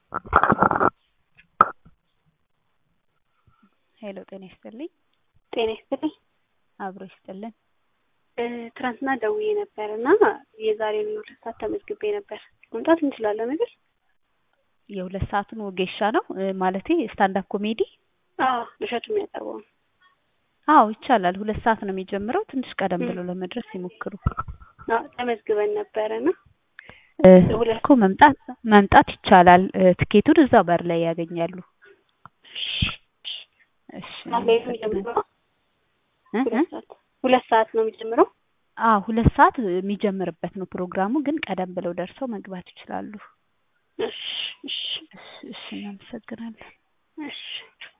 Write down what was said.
ሄሎ ጤና ይስጥልኝ። ጤና ይስጥልኝ። አብሮ ይስጥልን። ትናንትና ደውዬ ነበር እና የዛሬውን የሁለት ሰዓት ተመዝግቤ ነበር። መምጣት እንችላለን አይደል? የሁለት ሰዓቱን ወጌሻ ነው ማለቴ ስታንዳፕ ኮሜዲ? አዎ እሸቱ የሚያቀርበው ነው። አዎ ይቻላል። ሁለት ሰዓት ነው የሚጀምረው። ትንሽ ቀደም ብለው ለመድረስ ይሞክሩ። አዎ ተመዝግበን ነበረ እና እኮ መምጣት መምጣት ይቻላል። ትኬቱን እዛው በር ላይ ያገኛሉ። እሺ የሚጀምረው ሁለት ሰዓት ነው የሚጀምረው። አዎ ሁለት ሰዓት የሚጀምርበት ነው ፕሮግራሙ፣ ግን ቀደም ብለው ደርሰው መግባት ይችላሉ። እሺ እሺ እሺ እናመሰግናለን። እሺ